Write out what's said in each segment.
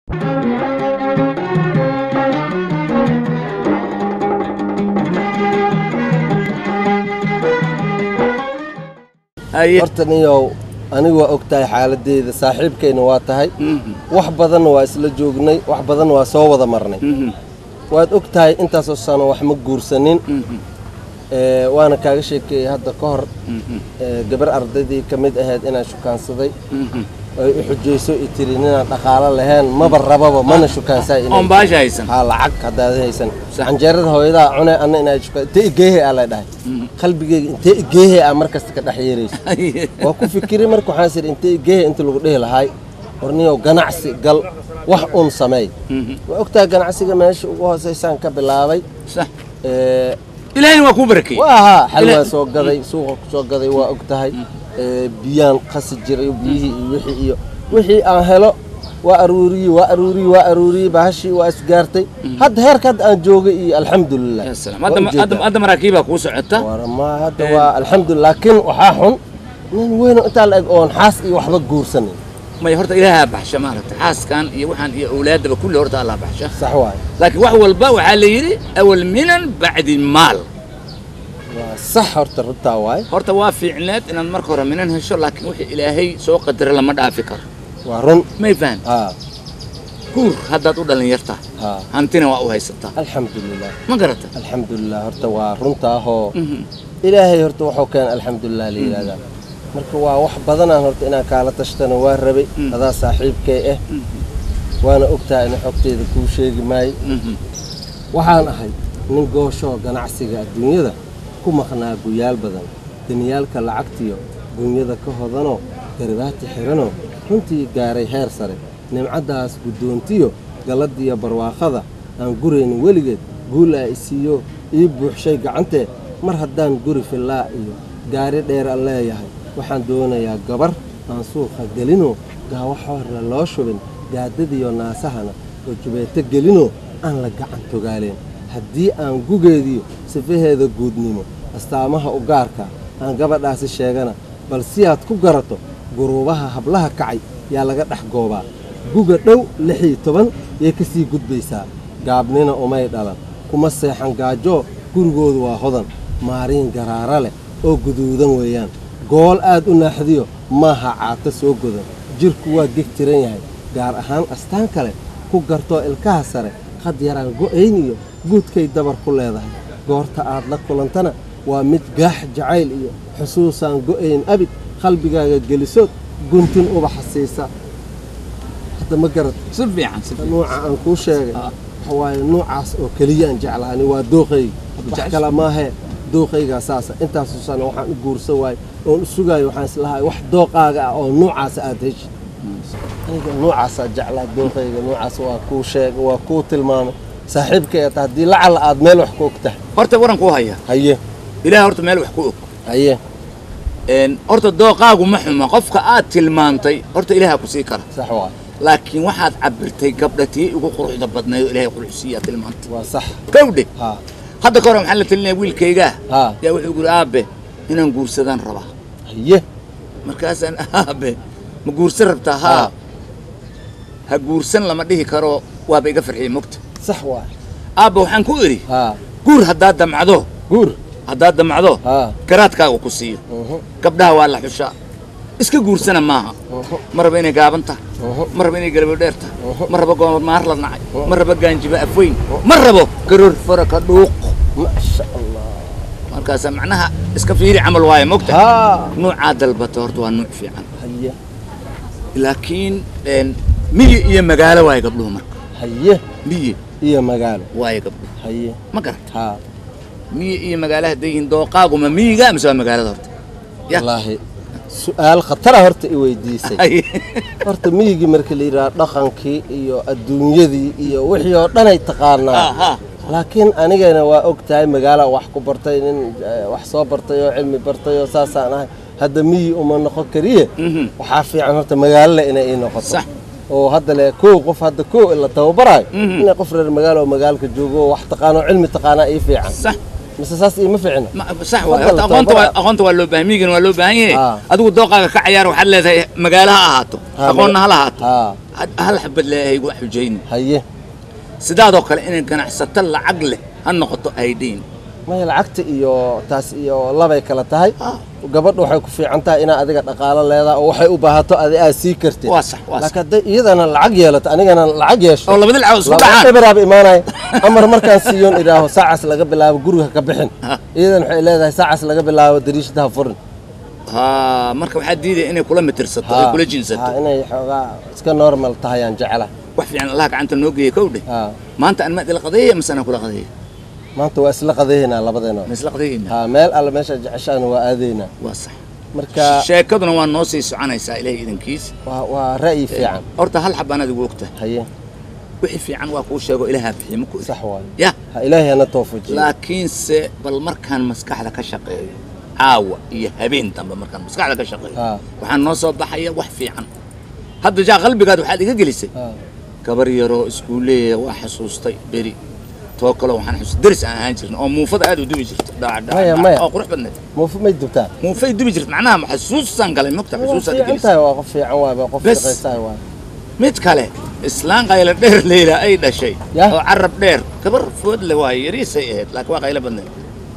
haye horta niyow anigu waa og tahay xaaladdeeda saaxiibkayna waa tahay wax badanna waa isla joognay wax badanna waa soo wada marnay waad og tahay intaasoo sano wax ma guursanin ee, waana kaaga sheekeeyey hadda ka hor ee, gabar ardaydii ka mid ahayd inaan shukaansaday ay u xujayso i tiri ninaan dhaqaalo lahayn maba rababa mana shukaansaa inay oon baasha haysan haa lacag haddaad haysan canjeerada hooyadaa cune anna inaa shukaan intee igeehe aa la dhahay qalbigeyga intee igeehe aa mar kasta ka dhex yeerayso waa ku fikiri marka waxaan siri intee igeehe inta lagu dhihi lahaay warniyow ganacsi gal wax un sameey waa ogtahay ganacsiga meesha ugu hoosaysaan ka bilaabay sax ee, ilaahayna waa kuu barakeeyey waa haa xalwaa Ila- soo gaday suuqa ku soo gaday waa og tahay ee, biyaan qasi jiray biyihii iyo wixii iyo wixii aan helo waa aruuriyey waa aruuriyey waa aruuriyey bahashii waa isgaartay hadda heerka hadda aan joogay iyo alxamdulilah Ya salaam. Waa hadda ujeedaa. hadda hadda maraakiibaa kuu socota war ma hadda waa alxamdulilah laakiin waxaa xun nin weyn oo intaa la eg oon xaas iyo waxba guursanin may horta ilaahaa baxsha maaragta xaaskan iyo waxaan iyo awlaadaba kulli horta allah baxsha sax waaye laakiin wax walba waxaa la yidhi awal minan bacdi maal waa sax horta runtaa waaye horta waa fiicneed inaad marka hore minan hesho laakiin wixii ilaahay soo qadara lama dhaafi karo waa run may fahan haa guur haddaad u dhalinyartaa haa hantina waa u haysataa alxamdulilah ma garata alxamdulilah horta waa runtaahoo ilaahay horta wuxuu keenay alxamdulilah la yidhahdaa marka waa wax badanaan horta inaan kaala tashtana waa rabay adaa saaxiibkay ah waana ogtahay ina xogteeda kuu sheegi maayo waxaan ahay nin gooshoo ganacsiga adduunyada ku maqnaa guyaal badan daniyaalka lacagtiyo dunyada ka hodanoo garibaati xiranoo runtii gaaray heer sare nimcaddaas guddoontiyo galladiyo barwaaqada aan guraynin weligeed guul aa isiiyo ii buuxshay gacantee mar haddaan guri fillaa iyo gaari dheer aan leeyahay waxaan doonayaa gabar aan suuqa gelinoo gaawo xoorna loo shubin gaadadiyo naasahana oo jubeeto gelinoo aan la gacan togaaleen haddii aan gugeediyo sifaheeda guudnimo astaamaha u gaarka aan gabadhaasi sheegana bal si aad ku garato guruubaha hablaha kacay yaa laga dhex goobaa guga dhow lix iyo toban yay ka sii gudbaysaa gaabnina umay dhalan kuma seexan gaajoo gurigoodu waa hodan maariin garaara leh oo guduudan weeyaan gool aad u naaxdiyo maaha caato soo godan jidhku waa geg tiran yahay gaar ahaan astaan kale ku gartoo ilkaha sare qad yaraan go'ayn iyo guudkay dabar ku leedahay goorta aad la kulantana waa mid gaax jacayl iyo xusuusaan go'ayn abid qalbigaaga gelisood guntin ubaxa siisa hadda ma garad si fiican si fiican nuuca aan kuu sheegay Ah. waxa waaye nuucaas oo keliyaan jeclaani waa dooqayga wax jecesha? kale maahee dooqaygaa saasa intaasoo sano waxaan u guursan waaye oon u sugaayo waxaan islahay wax dooqaaga ah oo nuucaasa aad heshid aniga nuucaasaa jeclaa dooqayga nuucaas waa kuu sheegay waa kuu tilmaamay saaxiibkay ata haddii lacala aad meel wax ku og tahay horta waran kuu haya haye ilaah horta meel wax ku og haye Een, horta dooqaagu ma xuma qofka aad tilmaantay horta ilaaha ku sii kara sax waa laakiin waxaad cabirtay gabdha tii ugu quruxda badnayd oo ilaahay quruxsiiyaa tilmaantay waa sax gawdhe haa hadda ka hore maxaa la talinaya wiilkaygaa haa yaa wuxuu guri aabe inaan guursadaan rabaa haye markaasaan aabe ma guursan rabtaa haa Haa. ha guursan lama dhihi karo waaba iga farxiyey mogta sax waa aabba waxaan ku idhi haa guur haddaad damcdo guur haddaad damcdo haa garaadkaaga ku siiyo uhu, gabdhaha waa la xushaa iska guursana maaha uhu, ma raba inay gaaban tahay uhu. ma raba inay galabo dheer tahay Uhu. ma rabo goomad maar la nacay ma rabo gaanjiba afweyn ma rabo garoor faraka dhuuq maasha allah markaasa macnaha iska fiiri camal waaye mogta haa nuucaa dalbata horta waa nuuc fiican haye laakiin een, miyi iyo magaalo waaye gabdhuhu marka haye miyi iyo magaalo waaye gabdhuhu haye ma garata haa miyi iyo magaalo hadday yihiin dooqaaguma miyiga mise waa magaalada horta Ya. wallaahi su-aal khatara horta i weydiisay Ay, horta miyigii marka la yidhaha dhaqankii iyo adduunyadii iyo wixii oo dhanay taqaanaa aha laakiin anigana waa og tahay magaala wax ku bartay nin eh, wax soo bartay oo cilmi bartay oo saasaan ahay hadda miyi uma noqon kariye Mhm. waxaa fiican horta magaalole inay ii noqoto Sax. oo hadda le kow qof hadda kow la tababarayo Mhm. inay qof reer magaalo oo magaalka joogo oo wax taqaano oo cilmi taqaanaa ii fiican sax mise saas iima ficina Ma- sax waay Fadal, horta aqoonta waa tababar. aqoonta waa loo baahan miyigan waa loo baahan yahay Ah. adigu dooqaaga ka cayaar waxaad leedahay magaalo ha ahaato Ha, aqoonna maga- ha lahaato haa Had- hal xabad leeyahay wax xujayni haye sidaadoo kale inay ganacsato lacag leh ha noqoto aydhiin maya lacagta iyo taas iyo labay kala tahay gabadha waxay ku fiican tahay inaa adiga dhaqaalo leedahay oo waxay u baahato adi aad sii kartid Waa sax, waa sax. laakiin hadday iyadana lacag yeelato anigana lacag yeesho oo labada lacag isku laba dhacaan dhibiraaba imaanaya amar markaan siiyoon idhaaho saacaas laga bilaabo guriga ka bixin Ha. iyadan waxay leedahay saacaas laga bilaabo dariishada ha furin ha marka waxaa diidaya inay kula mitirsato ay Ha. kula Ha, jinsato inay xoogaa iska normal tahay aan jeclahay wax fiican allah gacanta noo geeya kow dheh Ha. maanta an maad ila qadeeya mise anaa kula qadeeya maanta waa isla qadeeynaa labadeena ma isla qadeeyeyna ha meel alle meesha jeceshaana waa aadaynaa waa sax marka sheekaduna waa noo sii soconaysaa ilaahay idankiis waa waa ra'yi fiican horta hal xab anaad igu ogtahay haye wixii fiican waa kuu sheego ilaahaa bixiye maku sax waayo ya ha ilaahay hana toofujiyo laakiinse bal markaan maskaxda ka shaqeeyo caawa iyo habeen dambe markaan maskaxda ka shaqeeyo Ha. waxaa noo soo baxaya wax fiican hadda jaa qalbigaad waxaad iga gelisay Ha. gabar yaroo iskuuleeya waa xasuustay beri too kale waxaan xasuustay deris aan ahaan jirna oo muufada aad u dubi jirta dhac dhac Maya, dhac, maya. oo qurux badneed muufu may dubtaa muufay dubi jirta macnaha xasuusaan galay mogta waa xasuusaad fiican gelisay tahay waa qof fiican waay waa qof Bes. shaqaysahay waay mid kale islaan qaylo dheer leyla ay dhashay Yah. oo carab dheer gabar food le waaye yariisay ahayd laakiin waa qaylo badneed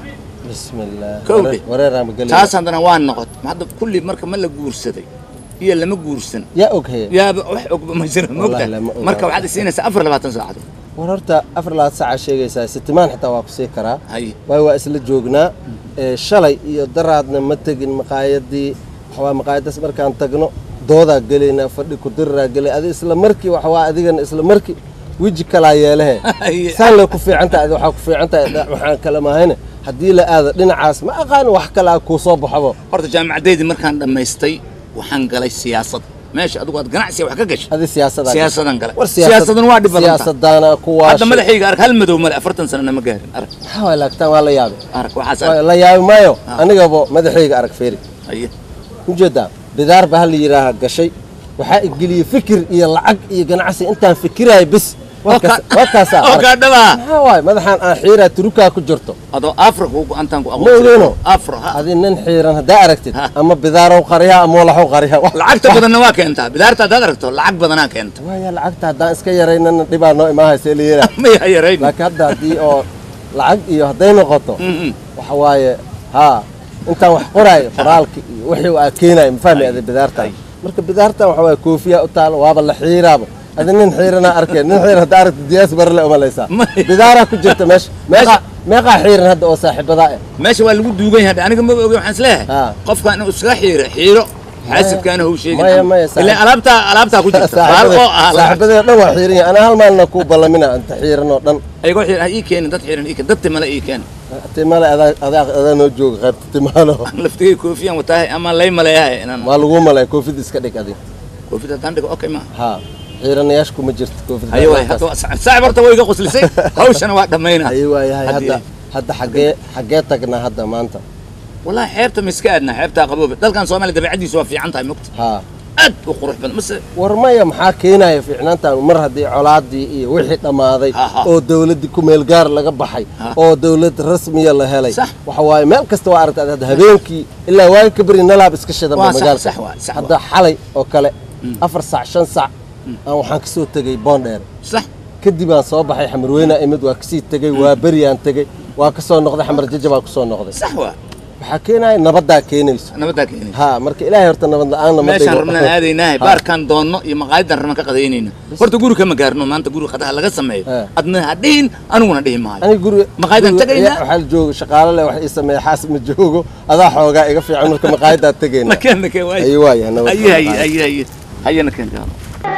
bismillaah Kowdhi. Wareer- wareeraa magelay taas haddana waa noqot hadda kulli marka ma la guursaday iyo lama guursan yaa og heye yaaba wax ogba ma jira mogta Wallahi lama oga. marka waxaad isiinaysaa afar labaatan saacadood war horta afar labaad saaca sheegaysaa sitimaan xitaa waa ku sii karaa haye waayo waa isla joognaa ee shalay iyo daraadna ma tegin maqaayadii waxawaa maqaayadaas markaan tagno doodaa gelaynaa fadhi ku diriraa gelay adi isla markii waxawaa adigana isla markii weji kalaa yeelehe Haye. saan lay ku fiican tahay adi waxaa ku fiican tahay dha- waxaan kala mahayne haddii la aado dhinacaas ma aqaan wax kalaa kuu soo baxabo horta jaamacadeydii markaan dhammaystay waxaan galay siyaasad meesha adigu aad ganacsiga wax ka gashay adi siyaasadaa siyaasadan gale war siyaasadan waa dhib badan tahay. siyaasadaana kuwaa hadda madaxayga arag hal madow male afartan sanana ma gaarin arag maxaa waay laagtaan waa la yaabay arag waxaas Waa arag la yaabi maayo Ah. anigaba madaxayga arag feeri haye ujeedaa bidaar baa hal yidhaaha gashay waxaa igeliyey fikir iyo lacag iyo ganacsi intaan fikirayo bis waa kaas- waa kaasaa oo arag. kaa dhabaa maxaa waay madaxaan aan xiiraa turukaa ku jirto adoo afro kugu antaan ku Ma ogeyno. afro ha adi nin xiiran haddaa aragtid Ha. ama bidaarow qariha ama walaxow qariha lacagta badanna waa keentaa bidaarta haddaad aragto lacag badanaa keenta waaya lacagta haddaan iska yaraynana dhibaa noo imaahaysa la yeelaa maya yarayn laakiin hadda haddii oo lacag iyo hadday noqoto waxa waaye haa intaan wax qoraayo qoraalka iyo wixii aa keenayo ma fahmi ada bidaartan marka bidaartan waxa waaye koofiya u taalo waaba la xiiraaba adi nin xiiranaa arkeen nin xiiran hadda aragta diyaas barle umalaysaa Ma- bidaaraa ku jirta meesha meeqaa meeqaa xiiran hadda oo saaxiibadaa ah meesha waa lagu duugan yahay aniga ma ogi waxaan isleeyahay Ha. qofkaan inuu iskaga xiiro xiiro xaasidkaana hau sheegin Maya, maya, saaxib- ilaa alaabtaa alaabtaa ku jirta baal oo ah lacag. saaxiibadee dhan waa xiiran yahay anaa hal maalina kuu ballamina inta xiiran oo dhan ayagoo xiir ha ii keenin dad xiiran ii keen dad timale ii keen timaale adaa adaa adaa noo jooga qaybta timaalo laftigay koofiyaan wataahay ama lay maleeyahay inaan waa laguu malay koofid iska dhig adi koofid haddaan dhigo okay ma haa xiiranayaasha kuma jirto koofid haye waay hadda waa- saaxib horta way iga qoslisay hawshana waa dhammayna haye waayahay Haddii- hadda hadda xaggee xaggee tagnaa hadda maanta wallahi xeebta ma iska aadnaa xeebtaa qaboobe dalkan soomaaliya dabeecadiisu waa fiican tahay mogta haa aad u qurux badan mase war maya maxaa keenaya fiicnaantan mar haddii colaadii iyo wixii dhammaaday Ha, ha. oo dowladdii kumeel gaar laga baxay Ha. oo dowlad rasmiya la helay Sax. waxa waaye meel kasta waa aragta hadda habeenkii ilaa waagi ka beri nalaab iska shidan ba Waa sax, magaalka sax waa, sax hadda xalay oo kale afar sac shan sac aan waxaan kasoo tegey boondheer sax kadib aan soo baxay xamarweyne imid waa kasii tegey waa beriyaan tegey waa kasoo noqday xamar jajabaa kusoo noqday sax waa waxaa keenaya nabaddaa keenayso nabadaa keenay haa marka ilaahay horta nabad la-aanna ma meeshaan dhigo. rabnaan aadaynaahay Ha. baarkaan doonno iyo maqaayadan rabnaan ka qadaynayna horta guri kama gaarno maanta guri qadaha laga sameeyo Ha. adna ha dhihin aniguna dhihi maayo aniga guriga Maqaayadan guriga tagaynaa? ayaa waxaa la joogo shaqaale leh wax ii sameeya xaas ma joogo adaa xoogaa iga fiican marka maqaayadaa tegayna nakeen nakeen waay ayi waaya nabad haye haye haye haye haye nakeen gaalo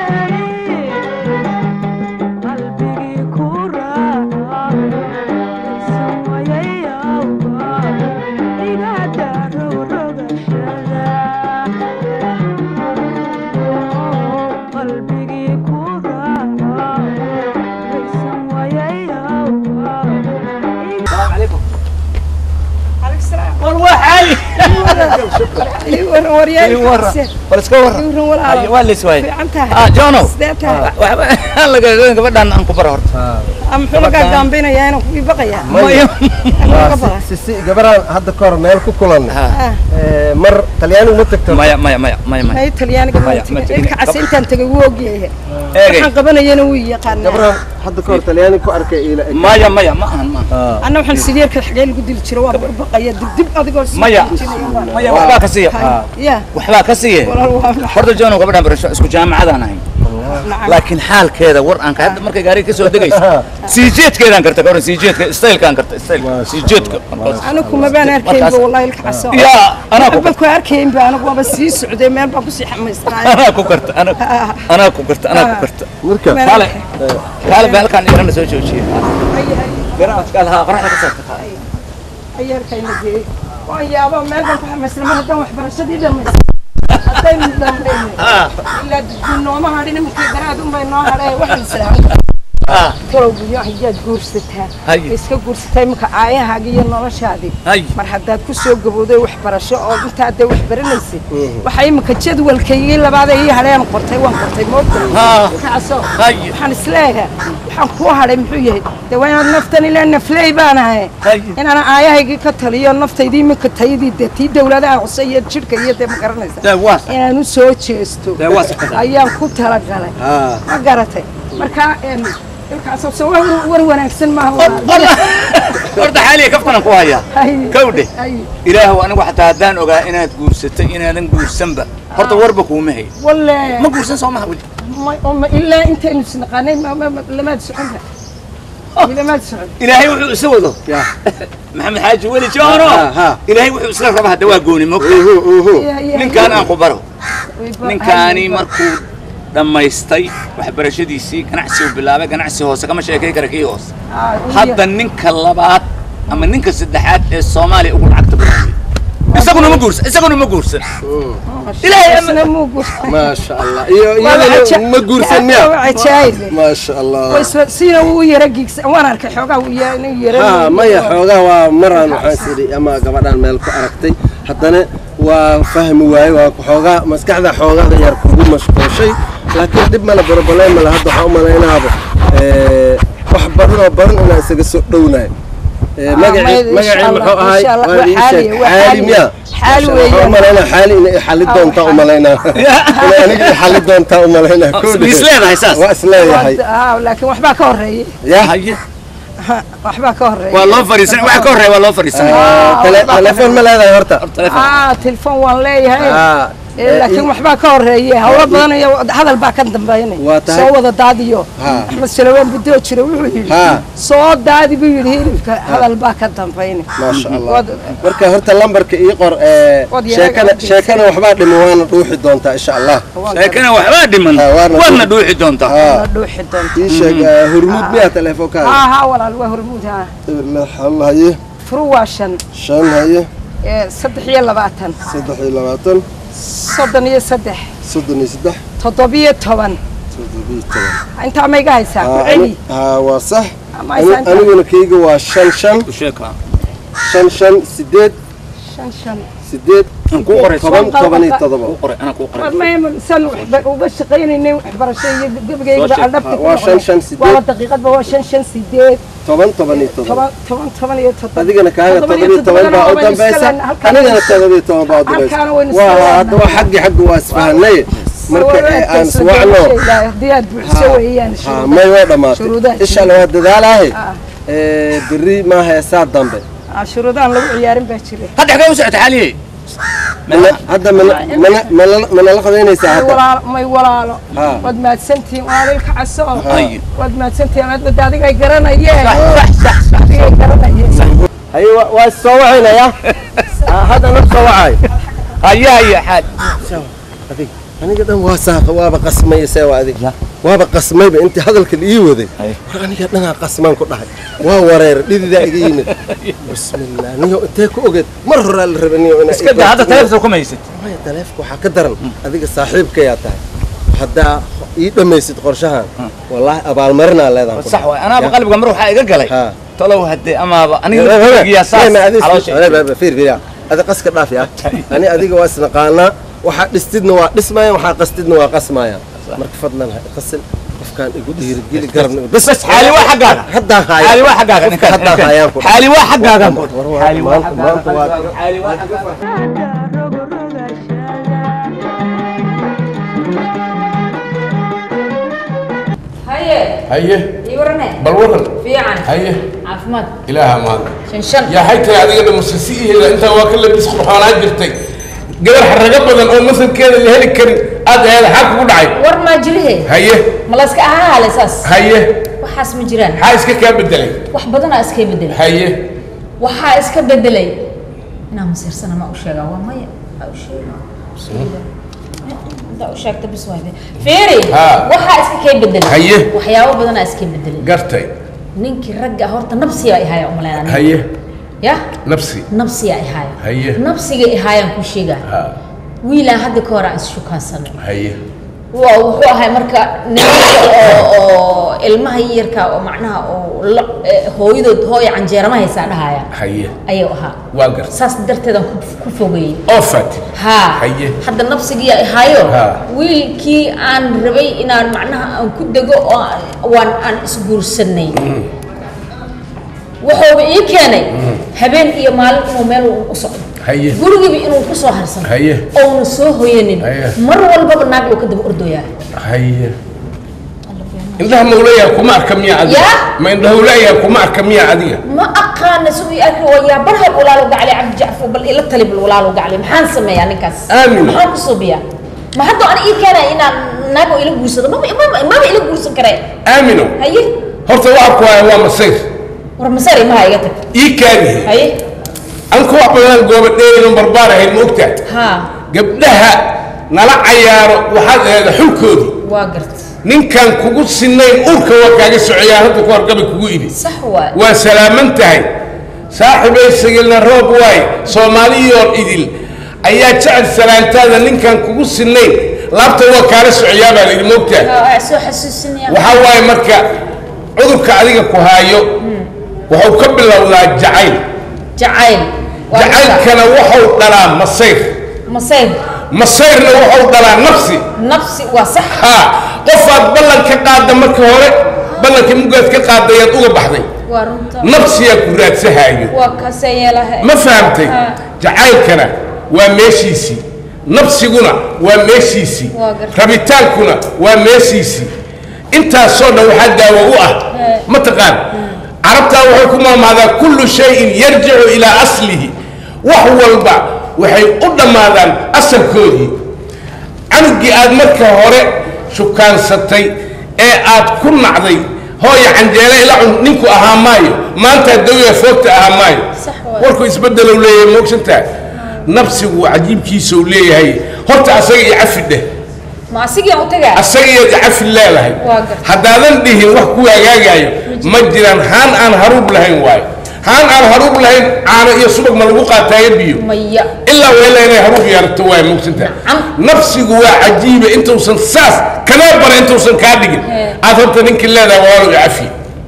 qalbigii ku raaca isan wayayawga igada rogrogashada qalbigii ku raaca isan wayayawga war waxay bal iska warran waa leys waay ah jono waxba laga gabadhan aan ku bara horta muxuu la gaagaambinayaa inaan kuwii baqayaa maya Waa ka si- baqa si si gabaraan hadda ka hor meel ku kulannay Ha. Eh, mar talyaanigu ma tagto maya maya maya maya maya may talyaaniga Maya, ma ma tegin. ilka cas intaan tagay wuu ogyahay eegay waxaan qabanayana wuu yaqaanaa gabaraan hadda ka hor talyaani ku arkay ila eg maya maya ma ahan ma ahan anna waxaan sideerka xagee lagu dili jiro waa baqaya dibdib adigoo soo maya joojinaya waa- maya waxbaa ka siiya ya waxbaa ka siiye walaal waa maxay horta jono gabadhan barasho isku jaamacadaan ahay nacam laakiin xaalkeeda war aan ka hadda markay gaariga ka soo degayso sii jeedkeedaan karta gabadhan sii jeedka stylekaan karta style sii jeedka anigu ma baan arkaynba wallahi ilka caso yaa anaa ku waxba ku arkaynba anigu waaba sii socday meel baan kusii xamaysnaayo anaa ku karta anaa anaa ku karta anaa ku karta marka Meel- kaale kaale baa halkaan yarana soo joojiye garaadkaal haa qoraxda ka saarta ayarkayna geeyey waan yaaba meel baan ku xamaysnay mar haddaan waxbarashadii dhamaysay haddaynu dhammaynay ilaa dunooma hadhin markii garaad unbay noo hadhay waxaan islaahay tolowgiyo hayaad guursataa Haye. iska guursataa iminka aayahaaga iyo noloshaadii Haye. mar haddaad ku soo gabowday waxbarasho oo intaa dee wax baranaysay waxaa iminka jadwalkaygii labaadee ii hadheen qortay waan qortay moogta Haa. kacso Haye. waxaan isleeyahay waxaan kuu hadhay muxuu yahay dee waa inaad naftan ilaa nafley baan ahay Haye. inaan aayahaygii ka taliyo naftaydii iminka tayadii dee tii dawladaha hoose iyo jidhka iyo dee ma garanaysa dee waa inaan u soo jeesto dee waa sakada ayaan ku talagalay haa ma garatay marka een, ilkaasoo soo war war wanaagsan maaha horta xaaliya kaftanan ku hayaa Haye. kawdhe Haye. ilaahu anigu xataa haddaan ogaa inaad guursatay inaadan guursanba horta warba kuuma hay walle ma guursan soo maha weli ma- ma- ilaa intaynu isnaqaanay ma- ma- ma- lamaad soconba lamaad socon ilaahay wuxuu isa wado yaa maxamed xaaji weli joono Ha, ha. ilaahay wuxuu isla raba hadda waa gooni mogta uhu uhu Ya- ya- ninkaan aan ku baro way ba- ninkaani haye, markuu dhammaystay waxbarashadiisii ganacsi uu bilaabay ganacsi hoose kama sheekay kara kii hoose ah, uu hadda ninka labaad ama ninka saddexaad ee soomaaliya ugu lacagta badan wey. isaguna ma guursan isaguna ma guursan yahay. ilaahay ama- Isna muu guursan. maasha allah iyo Waa iyadana caja- ma guursan miya waa cajaa'ib. maasha allah Way isla- sina wuu yara giigsan waan arkay xoogaa wuu ya- inuu yara haa maya xoogaa waa maraan waxaan idhi ama gabadhaan meel ku aragtay haddana waa fahmi waaye waa xoogaa maskaxda xoogaada yar kugu mashquushay laakiin dhib male boroboleem male hadda waxaan u malaynaaba eh, wax badan oo badan inaan isaga soo dhownahay Eh, magacii ma- insha magacii Allah, muxuu ahay insha Allah, waa ii waa sheeg xaali, waa xaali xaali. miya Xaali Masha Allah, weeyaan. waxaan u malaynaa xaali inay xali doontaa u malaynaa inay aniga i xali doontaa u malaynaa ma is leedahay saas waa isleeyahay Ah, laakiin waxbaa ka horeeyey ya haye waxbaa ka horeeyey waa loo fariisanay waxa ka horreeya waa loo fariisanay tele- telefoon ma leedahay horta ah telefoon waan leeyahay Ah, Eh, eh, laakiin waxbaa ka horeeyey hawlo badan iyo hadal baa ka dambeynay Waa tahay- soo wada daadiyo Ha. axmed salawaan budoo jira wuxuu yidhi Ha. soo daadi buu yidhi hilibka hadal baa ka dambeynay maasha allah Wad- marka horta lambarka ii qor ee, Wad yahay, sheekana wad sheekana waxbaa dhiman waana dhuuxi doontaa insha allah sheekana waxbaa dhiman Ha, waana waadna dhuuxi. dhuuxi doontaa haa la dhuuxi doonta ii sheeg ee, hurmud miyaa teleefoonkaada haa haa walaal waa hormuud haa lix hal haye furu waa shan shan haye eh, saddex iyo labaatan saddex iyo labaatan soddon iyo saddex soddon iyo saddex toddobiyo toban toddobiyo toban intaa ma iga haysaa ku Haa, celi ani- haa waa sax Ama Ani- aysan- aniguna kayga waa shan shan u sheeka shan shan sideed shan shan sideed aan kuu qoray toban Shan toban iyo qalqalqa. toddoba kuu qoray anaa kuu qoray war ma san waxba uga shaqaynaynay waxbarasho iyo gebagayga Soo sheeg. aldhabta Waa shan, shan, sideed. waa daqiiqadba waa shan shan sideed toban toban iyo toddoba toban toban toban iyo toddoba adigana kaaga Toddoba toban iyo iyo toban baa u toddobana dambaysa waynu iska leenahay. anigana todoba iyo toban baa u dambaysa Halkaana waynu iska waa leenahay. hadda waa xaggi xaggi waa isfahanay marka ee aan iswacno haddii aad buuxso weeyaan haa may waa dhammaatay Shuruudaha insha allah waa dadaalahay Ah. ee berri ma heesaa dambe Ah, shuruudahan lagu ciyaarin baa jira hadda xagee u socota xaaliyey Mana- hadda mana- mana- mana- manala qadaynaysaa may hadda walaalo may walaalo Ah. waad mahadsantihiin waalilka caso Haye. waad mahadsantihiin aad wada adiga ay garanayeen sax sax sax sax adiga ay garanayeen haye waa- waa is soo wacaynaya hadda naf soo wacay haye haye xaal adig aniga dhan waa saaqa waaba qasmay see waa adig waaba qasmayba intii hadalkan ii waday Ay. war aniga dhanaa qasmaan ku dhahay waa wareer dhididaa iga yimid bismillah niyo intee ku ogeed mar horaa la raba niyo inaa iska daa hadda teleefon kuma haysid maya taleefka waxaa ka daran adiga saaxiibkayaa tahay haddaa ii dhammaysid qorshahan wallaahi abaalmarinaa leedahay sax waay anaaba qalbiga mar waxaa iga galay haa talow haddee amaaba aniga lagiyaa saas caloosha fiir adi qaska dhaaf ya ani adiga waa isnaqaanaa waxaa dhistidna waa dhismaayaan waxaa qastidna waa qasmaayaan marka fadlan ha qasin qof qofkaan igu dhiirigeli garabna igu- bas bas xaali waa xaggaaga haddaan haayo xaali waa xaggaaga Qofka haddaan haayaan ku xaali waa xaggaaga War- war- xaali waa maanta- maanta waa- xaggaaga xaali waa xaggaaga haye haye ii warane bal waran fiican haye caafimaad ilaaha maanta shan shan yaa xaytay adiga dhamasasi iheda intaa waa ka labis qurxoonaa jirtay gabar xarago badan oo masalkeeda la heli karin aad aheeda xaa kugu dhacay war maa jirihe haye ma la iska ahaa hale saas haye waxaas ma jiraan maxaa iska kaa bedelay wax badanaa iska bedelay haye waxaa iska bedelay inaa masiirsana ma u sheegaa waa maya ma u sheega intaa u sheegta bis waay fiiri Haa. waxaa iska kay bedelay Haye. waxyaabo badanaa iska bedelay gartay ninkii ragga horta nabsiyaa ihaaya umaleynaa haye ya nafsi nabsiyaa ihaaya Haye. nabsiga ihaayaan ku sheegaa ha wiilaan hadda ka hor aan isshukaansano haye waa wuxuu ahay marka nimanka oo oo ilmaha yarka oo macnaha oo la- eh, hooyadood hooya canjeerama haysaa dhahaya haye ayuu ahaa waa gartay saas darteedaan ku- ku fogeeyey oo faati haa Haye. hadda nabsigiiya ihaayo Haa. wiilkii aan rabay inaan macnaha aan ku dego oo aan- waan aan isguursanay wuxuuba ii keenay habeen iyo maalin inuu meel u socdo haye gurigiiba inuu ku soo harsano Haye. ouna soo hoyanin Haye. mar walbaba naag uu ka daba ordoyaa haye indhaha mawlayaa kuma arka miya adiga Yaa? ma indhaha mawlayaa kuma arka miya adiga ma aqaana siduu arki wayaa barhal walaalo gacli cabdi jacfar bal ila tali bal walaalo gacli maxaan sameeyaa ninkaas Aamin. maxaan ku suubiyaa ma hadda aan ii keenaya inaan naago ila guursado maba maba- maba ila guursan karee aamino haye horta waxa ku haya waa masayr war masari maha iga tag ii kaadihe haye an ku wax badan gooba dheerin barbaar ahayd ma ogtaa haa gabdhaha nala cayaaro waxaad aheeda xulkoodii waa gart ninkan kugu sinayn uurka waa kaaga socoyaa hadda ku horgabay kugu idhi sax waay waa salaaman tahay saaxibay sigilna roob waay soomaaliyoor idil ayaa jecel salaantaada ninkan kugu sinayn laabta waa kaala socoyaa baa layidhi ma ogtaa Aa, soo xasuusinaya waxaa waaye marka cudurka adiga ku haayo wuxuu ka bilowdaa jacayl jacayl Waa jacaylkana wuxuu dhalaa masayr masayr masayrna wuxuu dhalaa nafsi nafsi waa sax haa qofaad ballan ka qaadda marka hore ballankii mugaad ka qaadayaad uga baxday waa runta nafsiyaa ku raadsahaayo waa kasee yeelaha ma fahamtay Haa. jacaylkana waa meeshiisii nafsiguna waa meeshiisii Waa gartay. rabitaankuna waa meeshiisii intaasoo dhan waxaa daawo u ah Ee. ma taqaan carabtaa waxay ku maamaadaa kullu shayin yarjicu ilaa aslihi wax walba waxay u dhammaadaan asalkoodii canugii aad marka hore shukaansatay ee aad ku nacday hooya canjeele ila cun ninku ahaa maayo maanta dawya foogta ahaa maayo Sax waay. warku isbedelow leeyahay moogsantaa nafsigu cajiibkiisa uu leeyahay horta asaga iyo cafi dheh ma asigiian u tagaa asaga iyo cafi leedahay Waa gartay. haddaadan dhihin wax ku hagaagayo ma jiraan haan aan haruub lahayn waayo haan aan haruub lahayn caano iyo subag ma lagu qaataayo biyo maya ilaa weela inay haruub yeelato waay moogsantaa Nacam. nafsigu waa cajiiba intuusan saas kanaa bara intuusan kaa dhigin Ee. aad horta ninkii leedahay waalo cafi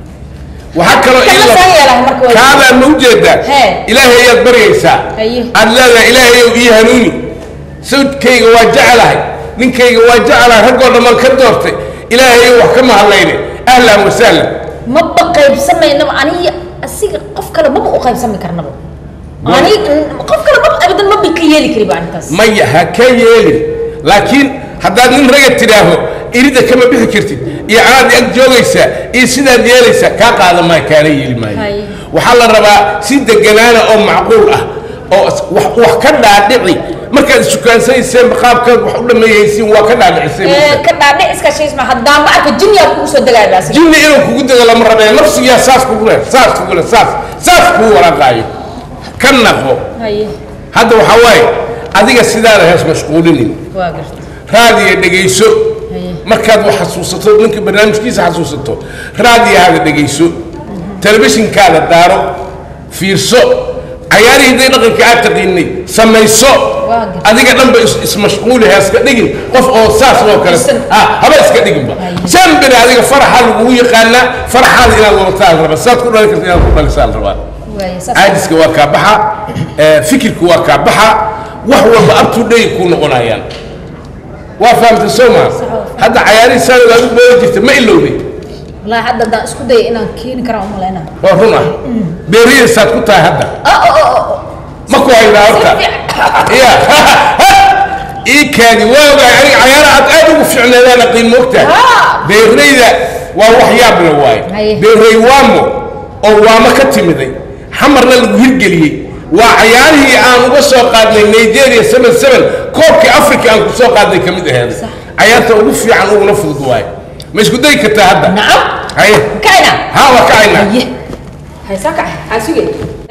waxaa kaloo Kana ila- saa yeelahay marka waa- kaadaa ma ujeedaa Hee. ilaahay ayaad baryaysaa Haye. aad leedahay ilaahayow ii hanuuni sawdkayga waa jecelahay ninkayga waa jecelahay raggoo dhammaan ka doortay ilaahayow wax ka mahadlayne ahlan wasahlan maba qaybsamaynaba aniga asiga qof kale maba u qaybsami karnaba ani qof kale maba abadan maba ka yeeli kariba arintaas maya ha ka yeelin laakiin haddaad nin raga tidhaaho irida kama bixi kartid iyo anaad ag joogaysaa iyo sidaad yeelaysaa kaa qaada maayo kaana yeeli maayo Haye. waxaa la rabaa si deganaana oo macquul ah oo is- wax wax ka dhaadhici markaad isukaansanayseen qaabkaad wax u dhammeeyeysiin waa ka dhaadhicisay Ee, ka dhaadhic iska shaysma haddaan ma arka jinniyaa kugu soo dagaaya asiga jinni inuu kugu dego lama rabee nafsigiyaa saas kugu leh saas kugu leh saas saas kugu waraaqaayo ka naqo haye hadda waxaa waaye adiga sidaana hees mashquulinin waa garta raadiya dhegayso Haye. markaad wax xasuusato ninka barnaamijkiisa xasuusato raadiyahaada dhegayso telefishinkaada daaro fiirso cayaarihii day dhaqanka aad taqiinay samayso Waa gartay. adiga dhanba is- ismashquuli ha iska dhigin qof oo saas oo kale Isan. ah haba iska dhiginba Haye. jambina adiga faraxa lagugu yaqaanaa faraxaada inaad wadataa la rabaa saad ku dhali karta inaad ku dhalisaa la rabaa waaye saas caadiska waa kaa baxa ee, fikirku waa kaa baxa wax walba up to day kuu noqonayaan waa fahamta soo maa hadda cayaarihii sanad aad u boodi jirta ma ilowday wallaahi hadda haddaan isku daya inaan keeni karaan u malaynaa waa run ah beeriyadasaad ku tahay hadda ma ku haydaa horta ya ii kaadi waa ogahay aniga cayaara aad aad ugu ficneedaan aqiin moogtahay beerayda waa wax yaab la waaye Haye. beeray waamo oo waamo ka timiday xamarna lagu hirgeliyey waa cayaarihii aan uga soo qaadnay nigeria seven seven koobkii africa aan ku soo qaadnay ka mid aheed cayaarta ugu fiican uguna fudud waaye ma isku dayi kartaa hadda nacam haye kayna ha waa kacayna haye haysaa kac aa sugay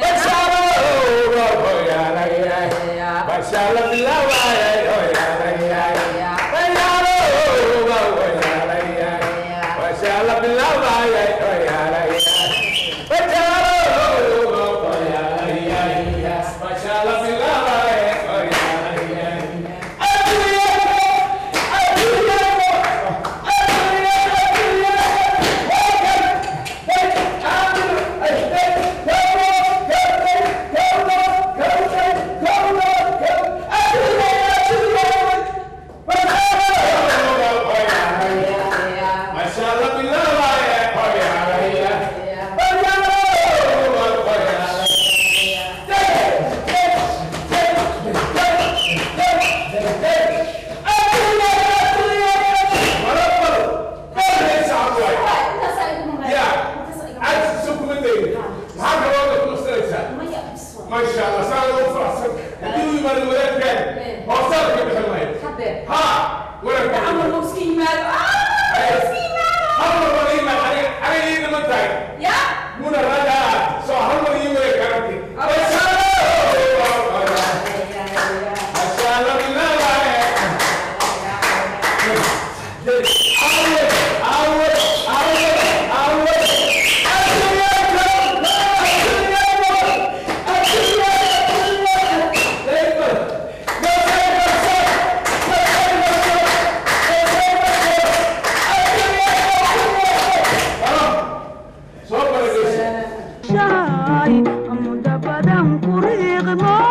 ما شاء الله سأل الله فرصة هدوي من الولاد كان هو صار كيف حلمين ها ولا عمر مسكين مال مسكين مال عمر ولي ما علي علي إيه ما تاي يا من الرجال سو عمر يمر كرتي ما شاء الله ما شاء الله بالله أول أول أول shaay muddo badan ku riiqmo